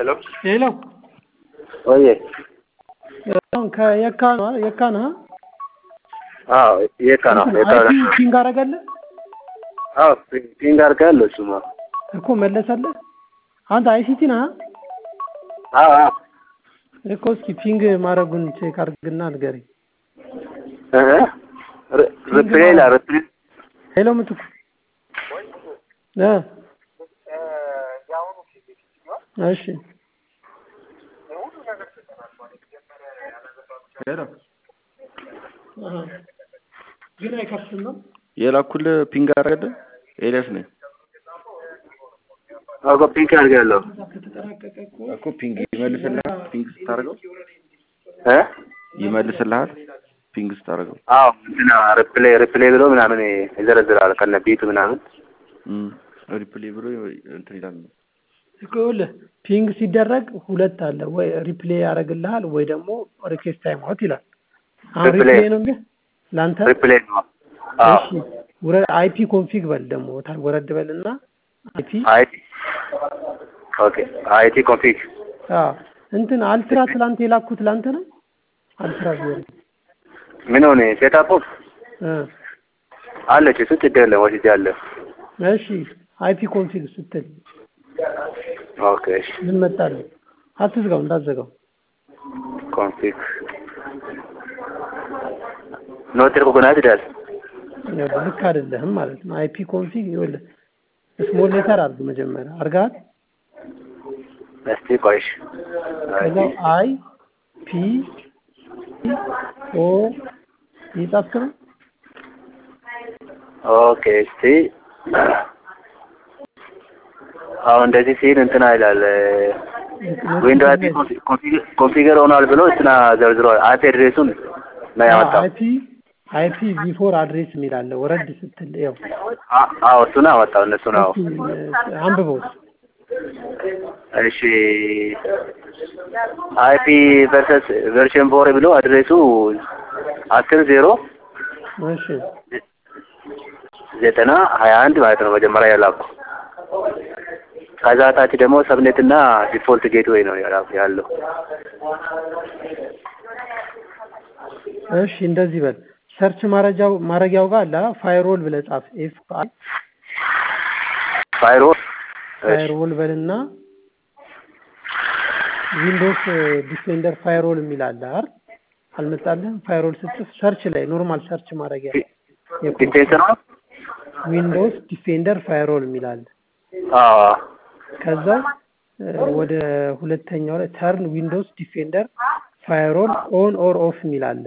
ሄሎ ሄሎ ወዬ አሁን ከየካ ነው የካ ነህ? አዎ የካ ነው የካ ነው አይቲ ፒንግ አደረገልህ አዎ ፒንግ አድርጋለሁ እሱማ እኮ መለሰልህ። አንተ አይሲቲ ነህ? አዎ አዎ እኮ እስኪ ፒንግ ማድረጉን ቼክ አድርግና ንገረኝ። እህ ሪፕሌይ ላ ሪፕሌይ ሄሎ ምትኩ እ እሺ ሄሎ አሃ ግን አይከፍትም ነው የላኩልህ ፒንግ አደረገልህ? ኤልያስ ነኝ አዎ ፒንግ አድርጋለሁ ከተጠናቀቀ እኮ እኮ ፒንግ ይመልስልሃል። ፒንግ ስታደርገው እ ይመልስልሃል። ፒንግ ስታደርገው አዎ እንትና ሪፕሌይ ሪፕሌይ ብሎ ምናምን ይዘረዝራል ከነ ቢቱ ምናምን እም ሪፕሌይ ብሎ እንትን ይላል። እኮ ይኸውልህ ፒንግ ሲደረግ ሁለት አለ ወይ ሪፕሌይ ያደርግልሃል ወይ ደግሞ ሪኩዌስት ታይም አውት ይላል። አሁን ሪፕሌይ። ሪፕሌይ ነው እንዴ ላንተ? ሪፕሌይ ነው አዎ እሺ ውረ አይፒ ኮንፊግ በል ደግሞ ታ- ወረድ በልና አይፒ አይቲ ኦኬ አይቲ ኮንፊግ አዎ እንትን አልትራ ትላንት የላኩት ላንተ ነው አልትራ ቢሆን ምን ሆነ ሴታፑ እ አለች እሱ ችግር የለም ወስጃለሁ እሺ አይፒ ኮንፊግ ስትል ኦኬ እሺ ምን መጣልህ? አትዝጋው እንዳትዘጋው። ኮንፊግ ኖት ሪኮግናይዝድ ይላል ይኸውልህ ልክ አይደለህም ማለት ነው። አይፒ ኮንፊግ ይኸውልህ ስሞል ሌተር አድርግ መጀመሪያ አርጋት እስቲ ቆይሽ ከዛው አይ ፒ ኦ እየጻፍክ ነው። ኦኬ እስቲ አሁን እንደዚህ ሲል እንትና ይላል ዊንዶ አይፒ ኮንፊገር ሆኗል ብሎ እንትና ዘርዝሯል። አይፒ አድሬሱን ነው ያመጣው። አይፒ አይፒ ቢፎር አድሬስ የሚል አለ። ወረድ ስትል ያው አ- አዎ እሱን አወጣው እነሱ ነው። እስኪ አንብበው። እሺ አይፒ ቨርሰስ ቨርሽን ፎር ብሎ አድሬሱ አስር ዜሮ እሺ ዘጠና ሀያ አንድ ማለት ነው መጀመሪያ የላኩ ከዛ ታች ደግሞ ሰብኔት እና ዲፎልት ጌትዌይ ነው ያላ- ያለው። እሺ እንደዚህ በል። ሰርች ማረጃው ማረጊያው ጋር አለ ፋይሮል ብለህ ጻፍ። ኤፍ አይ ፋይሮል ፋይሮል በልና ዊንዶውስ ዲፌንደር ፋይሮል የሚል አለ አይደል? አልመጣልህም? ፋይሮል ስትጽፍ ሰርች ላይ ኖርማል ሰርች ማረጊያ ዲፌንሰር ነው። ዊንዶውስ ዲፌንደር ፋይሮል የሚል አለ። አዎ ከዛ እ፣ ወደ ሁለተኛው ላይ ተርን ዊንዶውስ ዲፌንደር ፋይሮል ኦን ኦር ኦፍ የሚል አለ።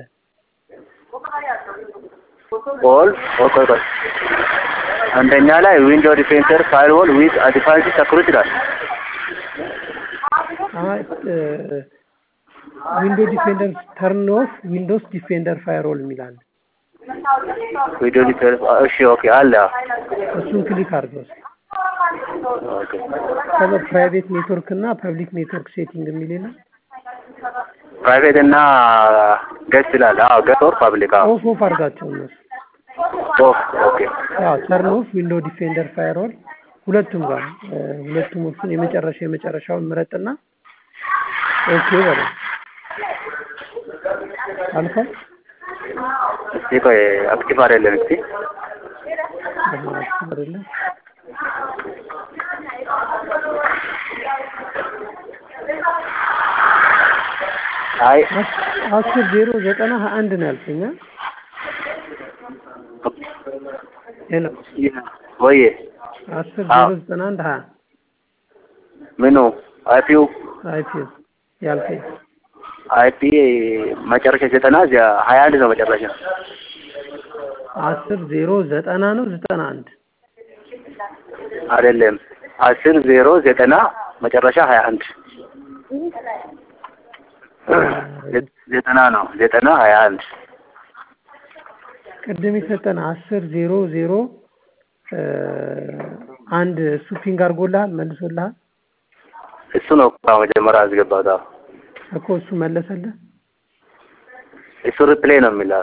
ኦል ኦኬ ቆይ አንደኛ ላይ ዊንዶ ዲፌንሰር ፋይርዎል ዊዝ አዲፋንስ ሰክሩት ይላል። አይ ዊንዶ ዲፌንደር ተርን ኦፍ ዊንዶውስ ዲፌንደር ፋይሮል የሚል አለ። ዊንዶ ዲፌንሰር እሺ ኦኬ አለ እሱን ክሊክ አድርገው። ኦኬ ከዛ ፕራይቬት ኔትወርክ እና ፐብሊክ ኔትወርክ ሴቲንግ የሚል የለም። ፕራይቬት እና ገስት ይላል። አዎ ገስት ኦር ፐብሊክ አዎ ኦፍ ኦፍ አድርጋቸው እነሱ ኦፍ ኦኬ ያው ተርን ኦፍ ዊንዶ ዲፌንደር ፋይሮል ሁለቱም ጋር እ፣ ሁለቱም ኦፕሽን የመጨረሻ የመጨረሻውን ምረጥና ኦኬ በለው። አልፏል። እስቲ ቆይ አክቲቭ አይደለም እስቲ አሁን አይደለም አይ አስር ዜሮ ዘጠና ሀያ አንድ ነው ያልከኝ አ? ሄሎ ወይ አስር ዜሮ ዘጠና አንድ ሀያ ምኑ አይፒው አይፒ ያልከኝ አይፒ መጨረሻ ዘጠና እዚያ ሀያ አንድ ነው መጨረሻ አስር ዜሮ ዘጠና ነው ዘጠና አንድ አይደለም አስር ዜሮ ዘጠና መጨረሻ ሀያ አንድ ዘጠና ነው ዘጠና ሀያ አንድ ቅድም የሰጠን አስር ዜሮ ዜሮ እ፣ አንድ እሱ ፒንግ አድርጎልሃል መልሶልሃል እሱ ነው እኮ መጀመሪያ አስገባት አዎ እኮ እሱ መለሰልህ እሱ ሪፕሌይ ነው የሚለው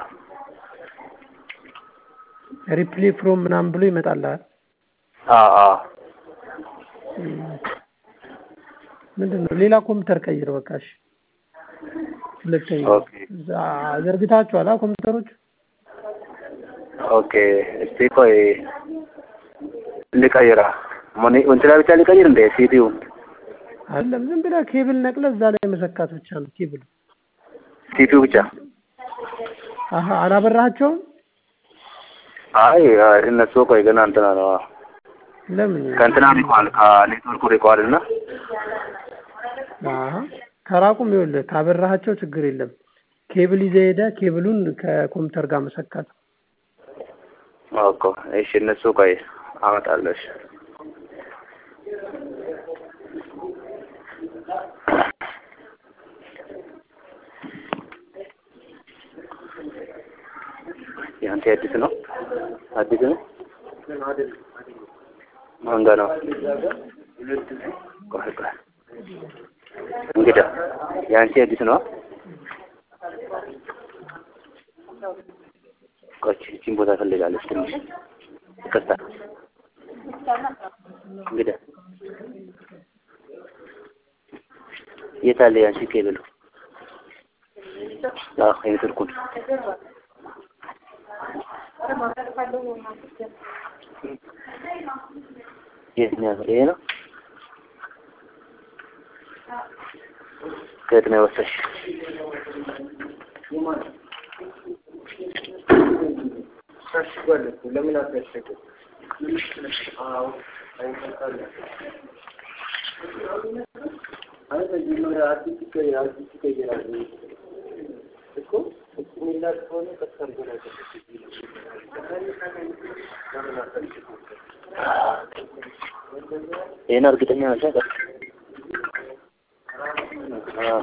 ሪፕሌይ ፍሮም ምናምን ብሎ ይመጣልሃል አዎ አዎ ምንድን ነው ሌላ ኮምፒውተር ቀይር በቃ እሺ ሁለተኛ ኦኬ ዛ- ዘርግታችኋል አ ኮምፒውተሮች ኦኬ እስቲ ቆይ ልቀይራ ሞኒ እንትና ብቻ ልቀይር እንደ ሲፒዩ አይደለም ዝም ብለህ ኬብል ነቅለህ እዛ ላይ መሰካት ብቻ ነው ኬብል ሲፒዩ ብቻ አሀ አላበራሃቸውም አይ አይ፣ እነሱ ቆይ ገና እንትና ነው ለምን ከእንትና ሪቋል ከኔትወርኩ ሪቋል እና አሀ ከራቁም ይኸውልህ ካበራሃቸው ችግር የለም ኬብል ይዘህ ሄደህ ኬብሉን ከኮምፒውተር ጋር መሰካት ኦኬ እሺ እነሱ ቆይ አመጣለሁ እሺ ያንተ አዲስ ነው አዲስ ነው ማንጋ ነው ቆይ ቆይ እንግዳ የአንቺ አዲስ ነው ቆይ እቺን ቦታ ፈልጋለች ትንሽ ይቅርታ እንግዳ የት አለ የአንቺ ኬብሉ አዎ የኔትወርኩን የት ነው ያለው? ይሄ ነው ከየት ነው የወሰድሽ ይሄን እርግጠኛ ነሽ አይደል? አዎ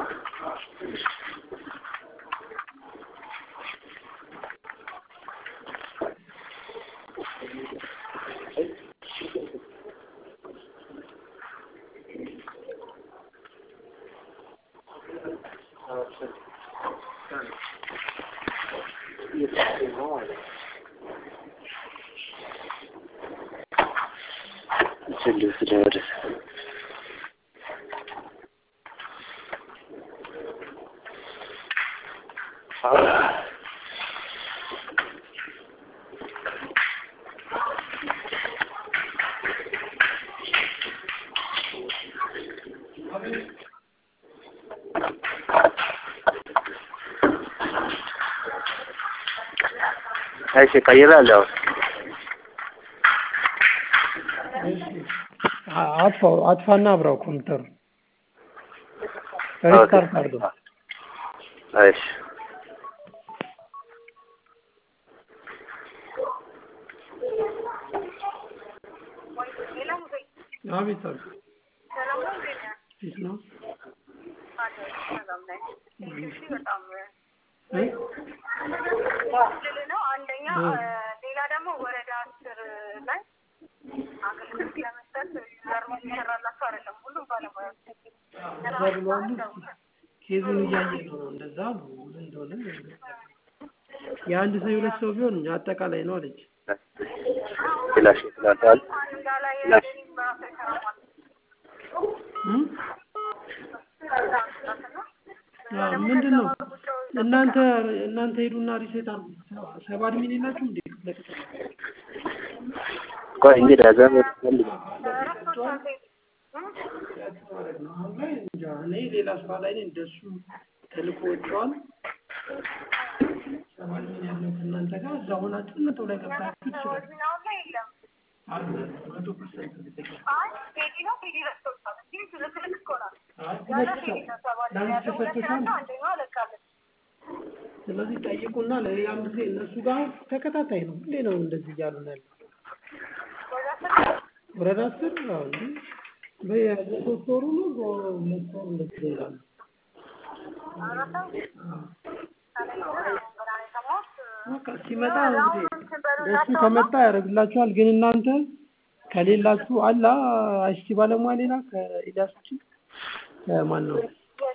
ስልስ ደርስ እሺ ቀይራለሁ አ- አጥፋው አጥፋና አብራው ኮምፒውተሩ ሪስታርት አድርገው እሺ አቤት አቤት ፊት ነው እ? ነው አንደኛ ሌላ ደግሞ ወረዳ አስር ላይ አገልግሎት ለመስጠት ዘርሞ ይሰራላቸው አይደለም ሁሉም ባለሙያዎች እንደዛ ብለዋል ኬዙን እያየ ነው እንደዛ አሉ ምን እንደሆነ የአንድ ሰው የሁለት ሰው ቢሆን አጠቃላይ ነው አለች ፍላሽ ይላታል አንዳ ላይ ፍላሽ በራሱ ይሰራል እ? አዎ፣ ምንድን ነው እናንተ እናንተ ሄዱና ሪሴት አሉ ሰብ አድሚን የላችሁ እንዴ ለቅጥር ቆይ እንግዲህ አዛም ፈልግ ማለት ነው አሁን ላይ እንጃ እኔ ሌላ ስራ ላይ ነኝ እንደሱ ተልኮ ወጥተዋል ሰብ አድሚን ያለው ከእናንተ ጋር እዛ ሆናችሁ መቶ ላይ ገብታችሁ ትችላል አሁን ላይ የለም አለ መቶ ፐርሰንት እርግጠኛ አይ ፔዲ ነው ፔዲ ረስቶታል እንዲህ ትልክልክ እኮ ናት አይ ያለ ሁለት ፔዲ ሰው ነው ሰባ ለአንድ ያለው ሁለት ተሰጥቶሻል ናቸው አንደኛዋ ለቃለች ስለዚህ ጠይቁና ለሌላም ጊዜ እነሱ ጋር ተከታታይ ነው ሁሌ ነው እንደዚህ እያሉ ነው ያለው ወደ አስር ወረዳ አስር አዎ እንዴ በየሶስት ወሩ ነው በሁለት ወሩ እንደዚህ ይላሉ አረታ አዎ ሰማት በቃ ሲመጣ እንግዲህ እሱ ከመጣ ያደርግላችኋል። ግን እናንተ ከሌላችሁ አላ አይሲቲ ባለሙያ ሌላ ከኢዳስ ውጪ ከማን ነው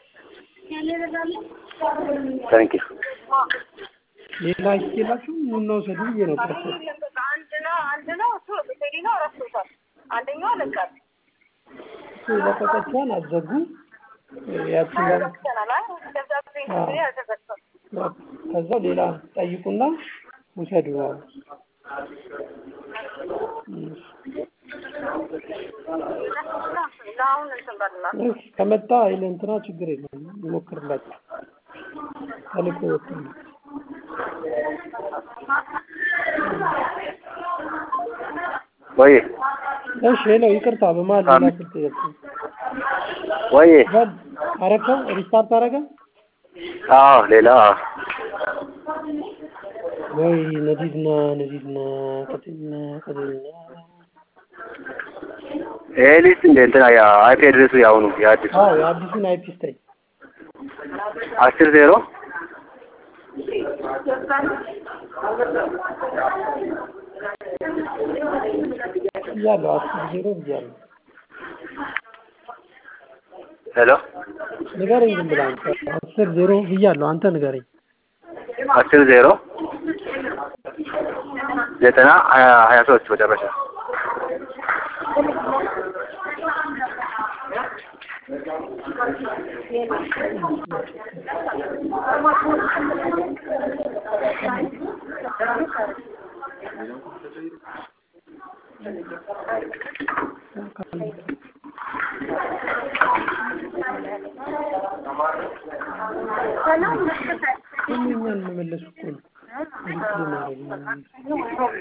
ታንክ ዩ ሌላ አይሲቲ የላችሁ? ኑና ውሰዱ ብዬ ነው ፓስተር። አንድ ነው አንድ ነው እሱ ፔዲ ነው ረስቶታል አንደኛዋ ለቃለች የለቀቀችዋን አትዘጉ። ያችን ደግሞ ይቻላል። አይ ደብዳቤ እንግዲህ አልተዘጋም። ከዛ ሌላ ጠይቁና ውሰዱ። ለአሁን እንትን በላ እሺ ከመጣ አይለ እንትና ችግር የለም ይሞክርላችሁ። ተልኮ ወጥቷል። ወይ እሺ ሄሎ፣ ይቅርታ በመሀል ሌላ ስልክ ገብቶ ወይ በል አረከው ሪስታርት አረገ አዎ ሌላ ወይ ነዲድና ነዲድና ቀጥልና ቀጥልና ይሄ ሊስት እንደ እንትና ያ አይፒ አድሬሱ ያሁኑ የአዲሱ አዎ የአዲሱን አይፒ ስታይ አስር ዜሮ ብያለሁ። አስር ዜሮ ብያለሁ። ሄሎ ንገረኝ ዝም ብለህ አንተ አስር ዜሮ ብያለሁ። አንተ ንገረኝ። አስር ዜሮ ዘጠና ሀያ ሀያ ሶስት መጨረሻ ሁሉ እኛን መመለሱ እኮ ነው። ሪፕሌይ ማድረግ ነው።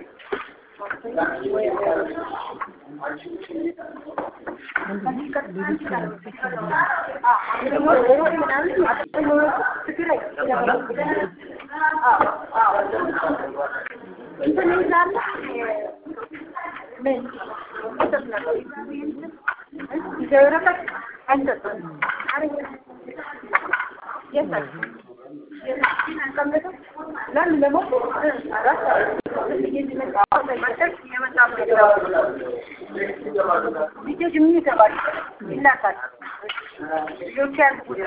ልጆች ምን ይገባል? ይላካል። ልጆች ያልኩት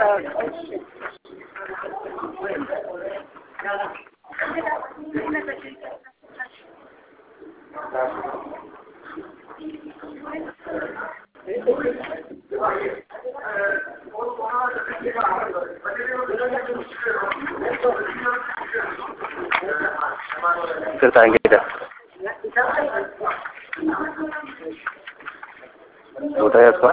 ይቅርታ እንግዳ ቦታ ያስፋል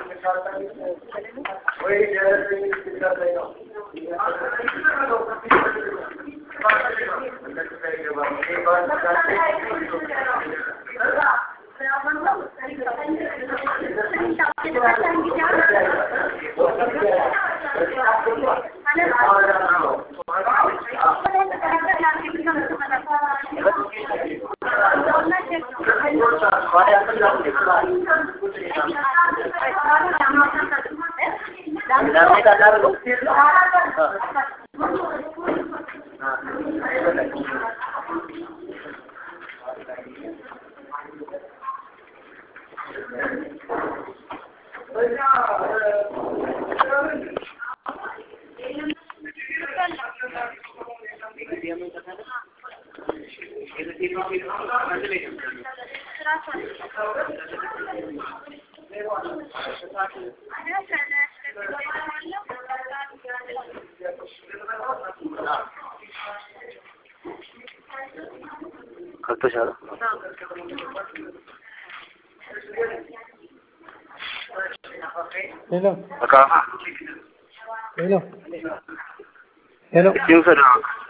ከብቶሻል ሄሎ በቃ ሄሎ ሄሎ እጅን ውሰድ